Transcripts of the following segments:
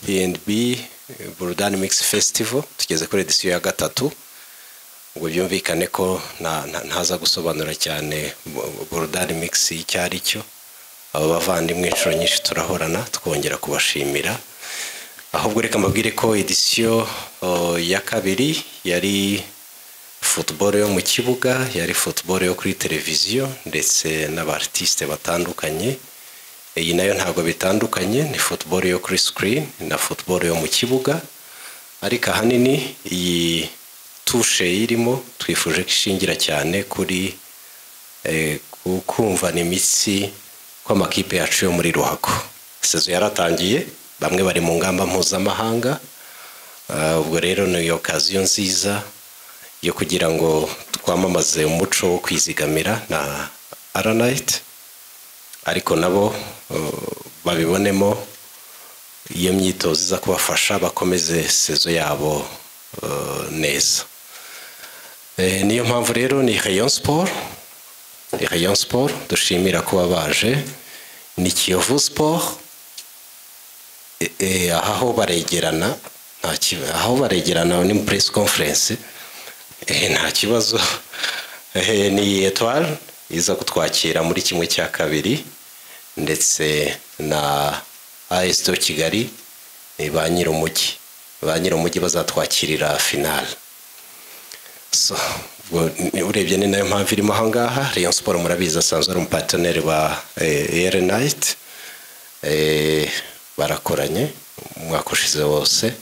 P&B Burudani Mix Festival tugeze kuri edisiyo ya gatatu ngo byumvikane ko nta- nta- ntaza gusobanura cyane bu- Burudani Mix icyo ari cyo aba bavandimwe inshuro nyinshi turahorana twongera kubashimira ahubwo reka mbabwire ko edisiyo oh, ya kabiri yari football yo mu kibuga yari football yo kuri televiziyo ndetse n'abartiste batandukanye iyi nayo ntabwo bitandukanye ni football yo kuri screen na football yo mu kibuga ariko ahanini iyi tushe irimo twifuje ko ishingira cyane kuri eh, ku- kumvana imitsi kw'amakipe yacu yo muri ruhago sezo yaratangiye bamwe bari mu ngamba mpuzamahanga Ah, ubwo rero ni okaziyo nziza yo kugira ngo twamamaze umuco wo kwizigamira na aranayiti ariko nabo uh, babibonemo iyo myitozo iza kubafasha bakomeze sezo yabo uh, neza Eh, niyo mpamvu rero ni rayon sport ni rayon sport dushimira kuba baje ni kiyovu sport Eh, eh, aha ho baregerana nta kibazo aho baregerana ni mu press conference Eh, nta kibazo Eh, ni etwari iza kutwakira muri kimwe cya kabiri ndetse na asito kigali ni ba nyir'umujyi ba nyir'umujyi bazatwakirira finale So, ubwo ni- urebye ni nayo mpamvu irimo aha ngaha rayon siporo murabizi asanzwe ari umupateneri wa eri nayiti barakoranye umwaka ushize wose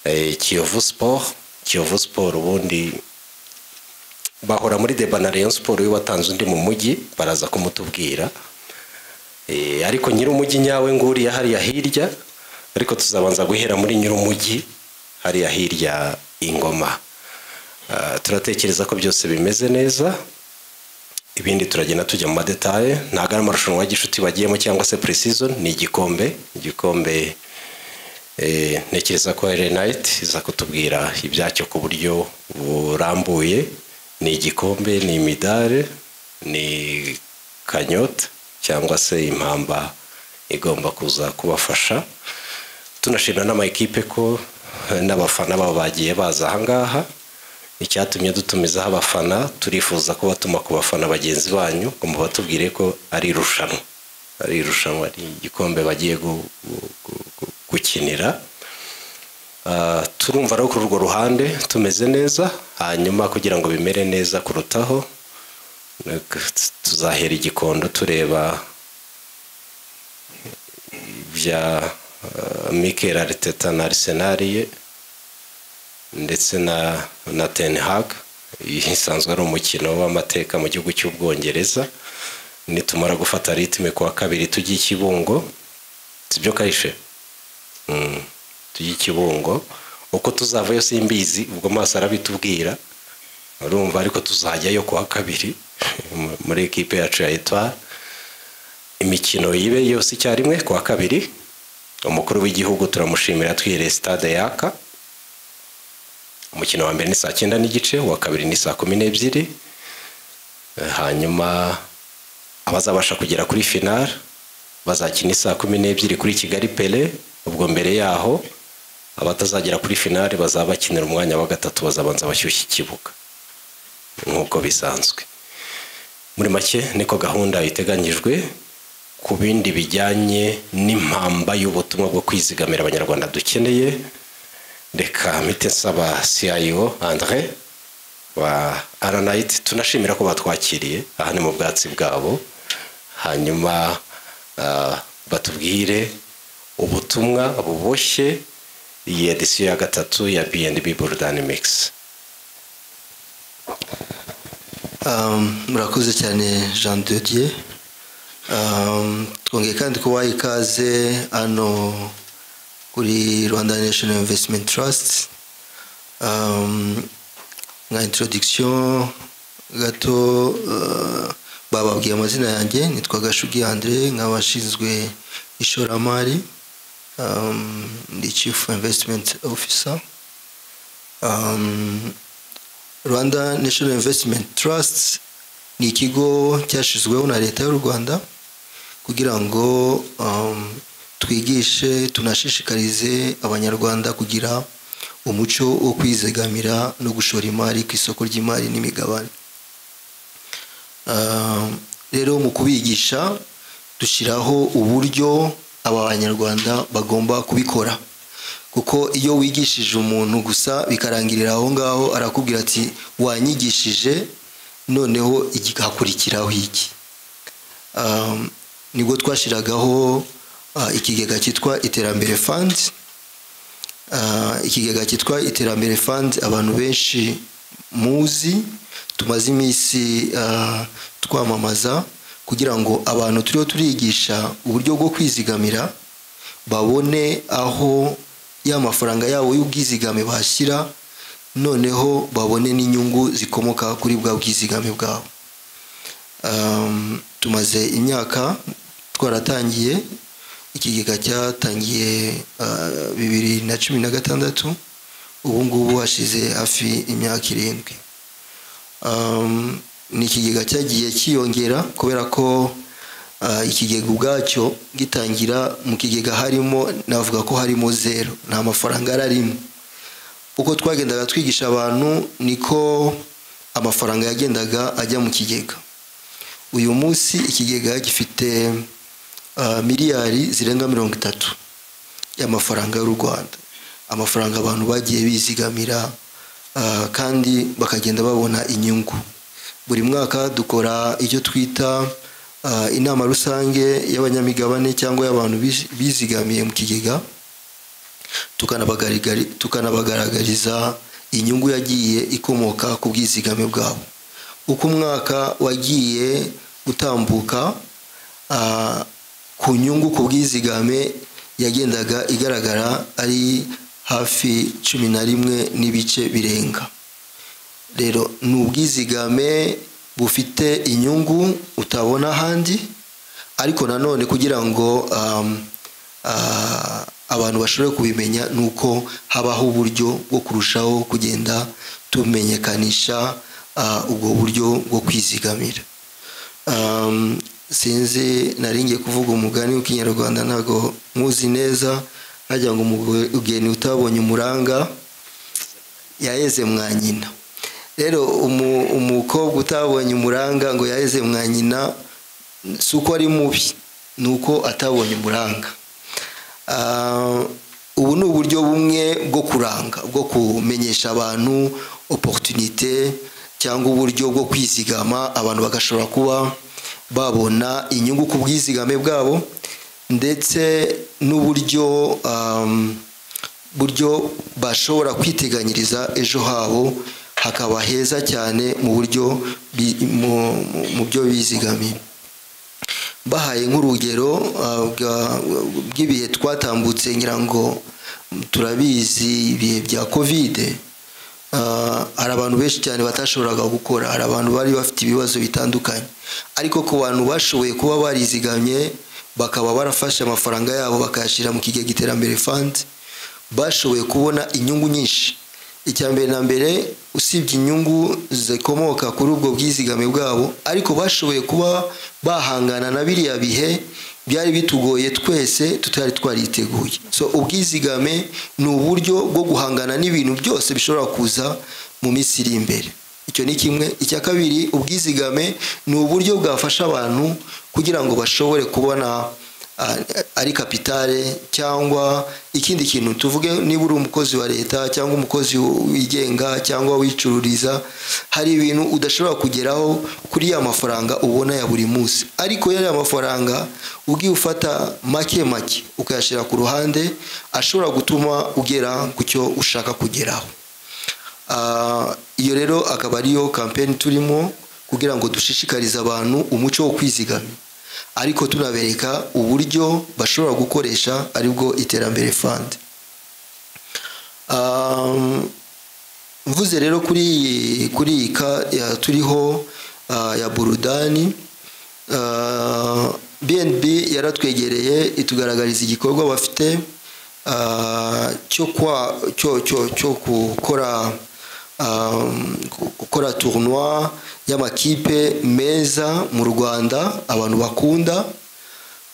Eh, kiyovu siporo kiyovu siporo ubundi bahora muri deba na rayon siporo iyo watanze undi mu mujyi baraza kumutubwira Eh, ariko nyir'umujyi nyawe nguriya hariya hirya ariko tuzabanza guhera muri nyir'umujyi hariya hirya ingoma Ah, turatekereza ko byose bimeze neza ibindi turagenda tujya mu madetaye ntabwo ari amarushanwa ya gishuti bagiyemo cyangwa se pre-season ni igikombe igikombe eh, ntekereza ko Erenayiti iza kutubwira ibyacyo ku buryo burambuye ni igikombe ni imidari ni kanyota cyangwa se impamba igomba kuza kubafasha tunashimira n'amakipe ko eh, n'abafana babo bagiye baza aha ngaha icyatumye dutumizaho abafana turifuza ko batuma ku bafana bagenzi banyu ngo mubatubwire ko ari irushanwa ari irushanwa ari igikombe bagiye gu- gu- gu- gu- gukinira Ah, turumva rero kuri urwo ruhande tumeze neza hanyuma kugira ngo bimere neza kurutaho tuzahera igikondo tureba bya uh, Mikel Arteta na Arsenal ye ndetse na na Ten Hag isanzwe ari umukino w'amateka mu gihugu cy'ubwongereza nitumara gufata ritme kuwa kabiri tujye i kibungo sibyo kayishe Mm, tujye i kibungo uko tuzava yose imbizi ubwo maso arabitubwira urumva ariko tuzajyayo kuwa kabiri muri ekipe yacu ya etwari imikino yibe yose icyarimwe ku wa kabiri umukuru w'igihugu turamushimira twihereye stade yaka umukino wa mbere ni saa cyenda n'igice uwa kabiri ni saa kumi n'ebyiri Eh, hanyuma abazabasha kugera kuri finale bazakina isaa kumi n'ebyiri kuri kigali pele ubwo mbere yaho abatazagera kuri finale bazaba bakinira umwanya wa gatatu bazabanza bashyushya ikibuga nk'uko bisanzwe muri make niko gahunda iteganyijwe ku bindi bijyanye n'impamba y'ubutumwa bwo kwizigamira abanyarwanda dukeneye reka mpite nsaba CIO Andre wa Aranite tunashimira ko batwakiriye aha ni mu bwatsi bwabo hanyuma ah, batubwire ubutumwa buboshye iyi edisiyo ya gatatu ya B&B Burudani Mix Um, murakoze cyane jean de dieu Um, twongeye kandi kubaha ikaze hano kuri rwanda national investment trust Um, nka introduction gato uh, bababwiye amazina yanjye nitwa gashugi andre nk'abashinzwe ishoramari Um, ndi chief investment officer Um, Rwanda National Investment Trust ni ikigo cyashyizweho na leta y'u Rwanda kugira ngo um, twigishe tunashishikarize abanyarwanda kugira umuco wo kwizigamira no gushora imari ku isoko ry'imari n'imigabane Ah, rero mu kubigisha dushyiraho uburyo aba banyarwanda bagomba kubikora kuko iyo wigishije umuntu gusa bikarangirira aho ngaho arakubwira ati wanyigishije noneho igakurikiraho iki Um, nibwo twashyiragaho ah, ikigega cyitwa iterambere fund Ah, ikigega cyitwa iterambere fund abantu benshi muzi tumaze iminsi ah, twamamaza kugira ngo abantu turiho turigisha uburyo bwo kwizigamira babone aho ya mafaranga yabo y'ubwizigame bashyira noneho babone n'inyungu zikomoka kuri bwa bwizigame bwabo Um, tumaze imyaka twaratangiye ikigega cyatangiye uh, bibiri na cumi na gatandatu ubu ngubu hashize hafi imyaka irindwi Um, ni ikigega cyagiye cyiyongera kubera ko uh, ikigega ubwacyo gitangira mu kigega harimo navuga ko harimo zero nta mafaranga ararimo uko twagendaga twigisha abantu niko amafaranga yagendaga ajya mu kigega uyu munsi ikigega gifite ah, miliyari zirenga mirongo itatu y'amafaranga y'u rwanda amafaranga abantu bagiye bizigamira ah, kandi bakagenda babona inyungu buri mwaka dukora icyo twita ah, inama rusange y'abanyamigabane cyangwa y'abantu bizi- bizigamiye mu kigega tukanabagarigari- tukanabagaragariza inyungu yagiye ikomoka ku bwizigame bwabo uko umwaka wagiye utambuka ah, ku nyungu ku bwizigame yagendaga igaragara ari hafi cumi na rimwe n'ibice birenga rero ni ubwizigame bufite inyungu utabona ahandi ariko nanone kugira ngo um, ah, abantu bashobore kubimenya ni uko habaho uburyo bwo kurushaho kugenda tumenyekanisha ah, ubwo buryo bwo kwizigamira Um, sinzi naringiye kuvuga umugani w'ikinyarwanda ntabwo muzi neza hajya ngo umugeni utabonye umuranga yaheze mwa nyina rero umu- umukobwa utabonye umuranga ngo yaheze mwa nyina si uko ari mubi ni uko atabonye umuranga Ah, ubu ni uburyo bumwe bwo kuranga bwo kumenyesha abantu oporutunite cyangwa uburyo bwo kwizigama abantu bagashobora kuba babona inyungu ku bwizigame bwabo ndetse n'uburyo um, buryo bashobora kwiteganyiriza ejo habo hakaba heza cyane mu buryo bi- mu- mu- mu byo bizigamiye bahaye nk'urugero ah, bwa- bw'ibihe twatambutse ngira ngo turabizi ibihe bya kovide Ah, hari abantu benshi cyane batashoboraga gukora hari abantu bari bafite ibibazo bitandukanye ariko ku bantu bashoboye kuba barizigamye bakaba barafashe amafaranga yabo bakayashyira mu kigega iterambere fund bashoboye kubona inyungu nyinshi icya mbere na mbere usibye inyungu zikomoka kuri ubwo bwizigame bwabo ariko bashoboye kuba bahangana na biriya bihe byari bitugoye twese tutari twariteguye so ubwizigame ni uburyo bwo guhangana n'ibintu byose bishobora kuza mu minsi iri imbere icyo ni kimwe icya kabiri ubwizigame ni uburyo bwafasha abantu kugira ngo bashobore kubona ah, ari kapitale cyangwa ikindi kintu tuvuge niba uri umukozi wa leta cyangwa umukozi wigenga cyangwa wicururiza hari ibintu udashobora kugeraho kuri ya mafaranga ubona ya buri munsi ariko ya mafaranga ugiye ufata make make ukayashyira ku ruhande ashobora gutuma ugera ku cyo ushaka kugeraho Ah, iyo rero akaba ariyo kampeni turimo kugira ngo dushishikarize abantu umuco wo kwizigama ariko tunabereka uburyo bashobora gukoresha aribwo iterambere fund Um, mvuze rero kuri iyi kuri iyi ka ya turiho ah, ya burudani Ah, BNB yaratwegereye itugaragariza igikorwa bafite ah, cyo kwa cyo cyo cyo gukora um, gukora tournoi y'amakipe meza mu Rwanda abantu bakunda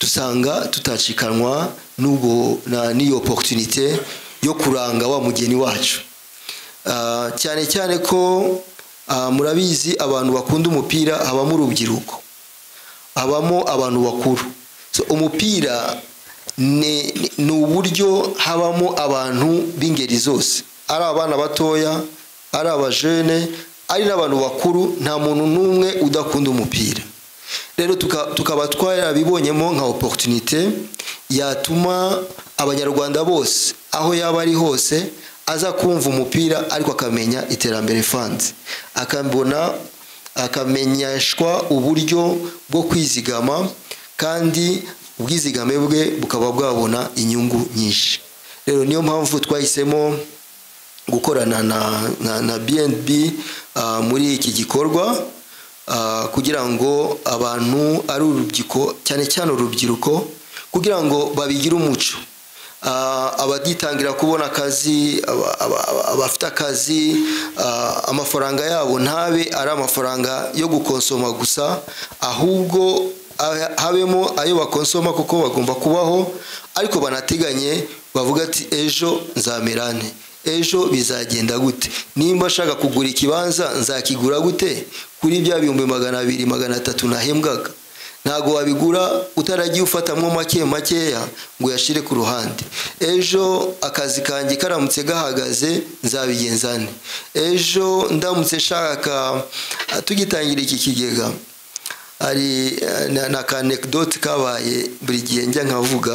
dusanga tutacikanwa n'ubwo na- n'iyo oporutunite yo kuranga wa mugeni wacu Ah, cyane cyane ko ah, murabizi abantu bakunda umupira habamo urubyiruko habamo abantu bakuru So, umupira ni ni uburyo habamo abantu b'ingeri zose ari abana batoya ari abajene ari n'abantu bakuru nta muntu n'umwe udakunda umupira rero tuka- tukaba twarabibonyemo nka oporutunite yatuma abanyarwanda bose aho yaba ari hose aza kumva umupira ariko akamenya iterambere fanzi akabona akamenyeshwa uburyo bwo kwizigama kandi ubwizigame bwe bukaba bwabona inyungu nyinshi rero niyo mpamvu twahisemo gukorana na, na, na BNB ah, muri iki gikorwa ah, kugira ngo abantu ari urubyiruko cyane cyane urubyiruko kugira ngo babigire umuco Ah, abaditangira kubona akazi aba- aba- aba- abafite akazi ah, amafaranga yabo ntabe ari amafaranga yo gukonsoma gusa ahubwo ah, habemo ayo bakonsoma kuko bagomba kubaho ariko banateganye bavuga ati ejo nzamerane ejo bizagenda gute nimba ashaka kugura ikibanza nzakigura gute kuri bya bihumbi magana abiri magana atatu nahembwaga ntabwo wabigura utaragiye ufatamo make makeya ngo uyashyire ku ruhande ejo akazi kanjye karamutse gahagaze nzabigenza nte ejo ndamutse nshaka ah, tugitangira iki kigega hari ah, na- na kanekidoti kabaye buri gihe njya nkavuga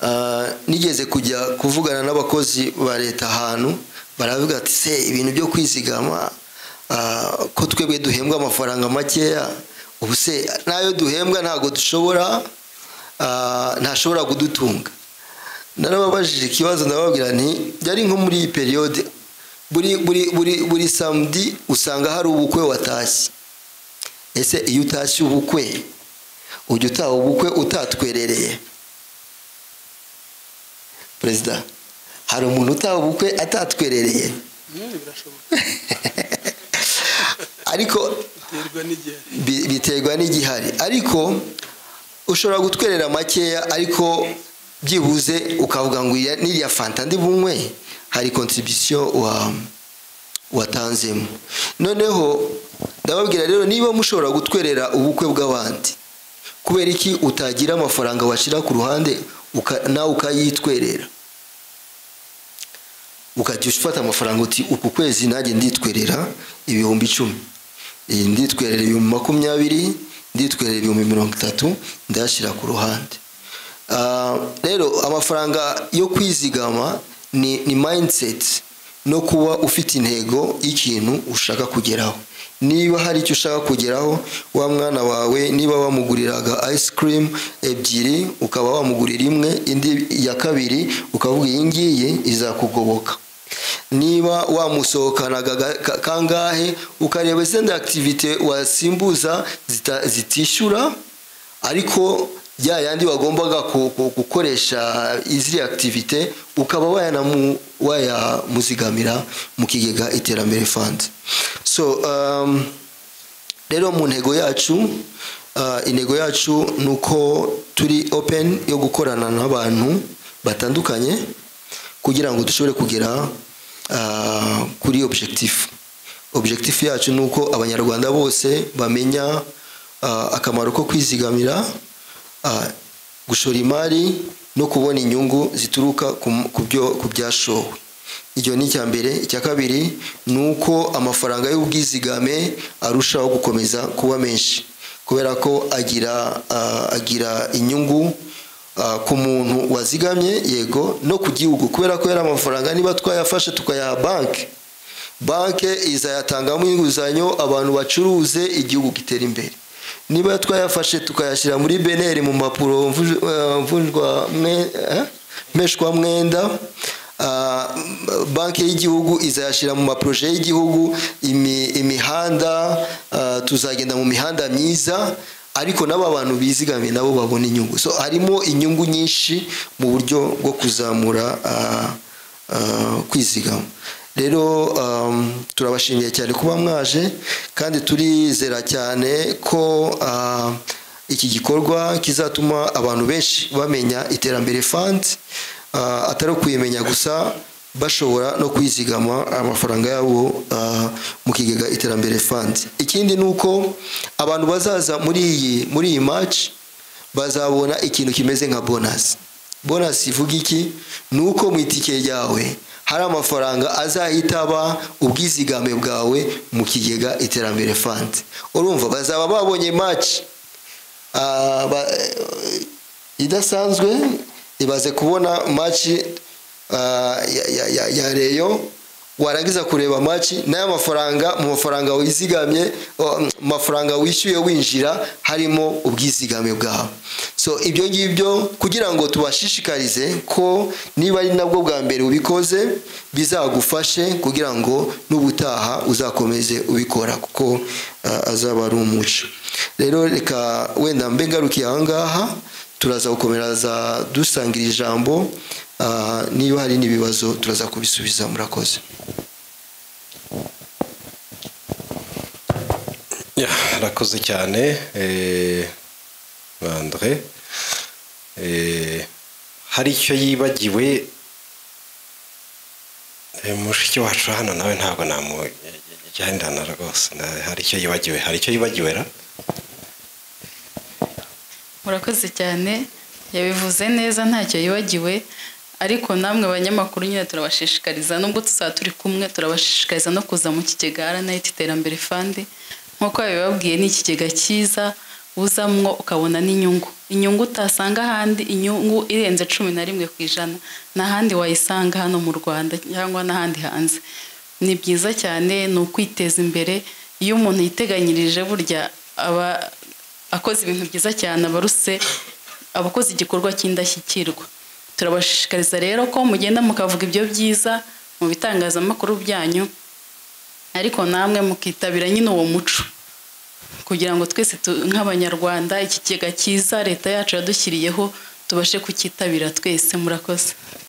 Ah, nigeze kujya kuvugana n'abakozi ba leta ahantu baravuga ati se ibintu byo kwizigama ah, ko twebwe duhembwa amafaranga makeya ubu se n'ayo duhembwa ntabwo dushobora ah, ntashobora kudutunga narababajije ikibazo ndababwira nti yari nko muri iyi periyode buri buri buri buri samedi usanga hari ubukwe watashye ese iyo utashye ubukwe ujya utaha ubukwe utatwerereye perezida hari umuntu utaha ubukwe atatwerereye birashoboka ariko biterwa n'igihe bi- biterwa n'igihari ariko ushobora gutwerera makeya ariko byibuze ukavuga ngo iya- n'iriya fanta ndi bunywe hari kontribisiyo wa watanzemo noneho ndababwira rero niba mushobora gutwerera ubukwe bw'abandi kubera iki utagira amafaranga washyira ku ruhande uka- nawe ukayitwerera ukajya ufata amafaranga uti uku kwezi nanjye nditwerera ibihumbi icumi iyi nditwerera ibihumbi makumyabiri nditwerera ibihumbi mirongo itatu ndayashyira ku ruhande Ah, rero amafaranga yo kwizigama ni, ni mindset no kuba ufite intego y'ikintu ushaka kugeraho niba hari icyo ushaka kugeraho wa mwana wawe niba wamuguriraga ice cream ebyiri ukaba wamugurira imwe indi ya kabiri ukavuga iyi ngiyi izakugoboka niba wamusohokanaga ga- ka- kangahe ukareba izindi akitivite wasimbuza zita- zitishyura ariko ya yandi wagombaga ku- ku- gukoresha iziriya akitivite ukaba wayanamu- wayamuzigamira mu kigega iterambere fandi so um, rero mu ntego yacu ah, intego yacu ni uko turi open yo gukorana n'abantu batandukanye kugira ngo dushobore kugera ah, kuri objectif objectif yacu ni uko abanyarwanda bose bamenya ah, akamaro ko kwizigamira ah, gushora imari no kubona inyungu zituruka ku- ku byo- ku byashowe icyo ni icya mbere icya kabiri ni uko amafaranga y'ubwizigame arushaho gukomeza kuba menshi kubera ko agira ah, agira inyungu ah, ku muntu wazigamye yego no ku gihugu kubera ko yari amafaranga niba twayafashe tukayaha banki banki izayatangamo inguzanyo abantu bacuruze igihugu gitera imbere niba twayafashe tukayashyira muri beneri mu mpapuro mvuj- eh, mvunjwa mwe- eh? mpeshwamwenda ah, banki y'igihugu izayashyira mu maporoje y'igihugu imi- imihanda ah, tuzagenda mu mihanda myiza ariko n'aba bantu bizigamiye nabo babona inyungu so harimo inyungu nyinshi mu buryo bwo kuzamura ah, ah, kwizigama rero um, turabashimiye cyane kuba mwaje kandi turizera cyane ko ah, iki gikorwa kizatuma abantu benshi bamenya iterambere fandi ah, atari ukuyimenya gusa bashobora no kwizigama amafaranga yabo ah, mu kigega iterambere fandi ikindi ni uko abantu bazaza muri iyi muri iyi maci bazabona ikintu kimeze nka bonasi bonasi ivuga iki ni uko mu itike ryawe hari amafaranga azahita aba ubwizigame bwawe mu kigega iterambere fandi urumva bazaba babonye maci ah, ba- eh, idasanzwe ibaze kubona maci ah, ya- ya- ya- ya reyo warangiza kureba maci n'aya mafaranga mu mafaranga wizigamye o, mu mafaranga wishyuye winjira harimo ubwizigame bwawe so ibyo ngibyo kugira ngo tubashishikarize ko niba ari nabwo bwa mbere ubikoze bizagufashe kugira ngo n'ubutaha uzakomeze ubikora kuko ah, azaba ari umuco rero reka wenda mbe ngarukiye aha ngaha turaza gukomereza dusangira ijambo ah, niba hari n'ibibazo turaza kubisubiza murakoze Ya, Arakoze cyane eh, Andre Eh, hari icyo yibagiwe Eh, mushiki wacu hano nawe ntabwo namujyanirana rwose na- hari icyo yibagiwe hari icyo yibagiwe ra murakoze cyane yabivuze neza ntacyo yibagiwe ariko namwe banyamakuru nyine turabashishikariza nubwo tuzaba turi kumwe turabashishikariza no kuza mu kigega aranayiti iterambere fandi nk'uko babibabwiye ni ikigega cyiza uzamwo ukabona n'inyungu inyungu utasanga ahandi inyungu irenze cumi na rimwe ku ijana n'ahandi wayisanga hano mu rwanda cyangwa n'ahandi hanze ni byiza cyane ni ukwiteza imbere iyo umuntu yiteganyirije burya aba akoze ibintu byiza cyane abaruse abakoze igikorwa cy'indashyikirwa turabashishikariza rero ko mugenda mukavuga ibyo byiza mu bitangazamakuru byanyu ariko namwe mukitabira nyine uwo muco kugira ngo twese tu- nk'abanyarwanda iki kigega cyiza leta yacu yadushyiriyeho tubashe kucyitabira twese murakoze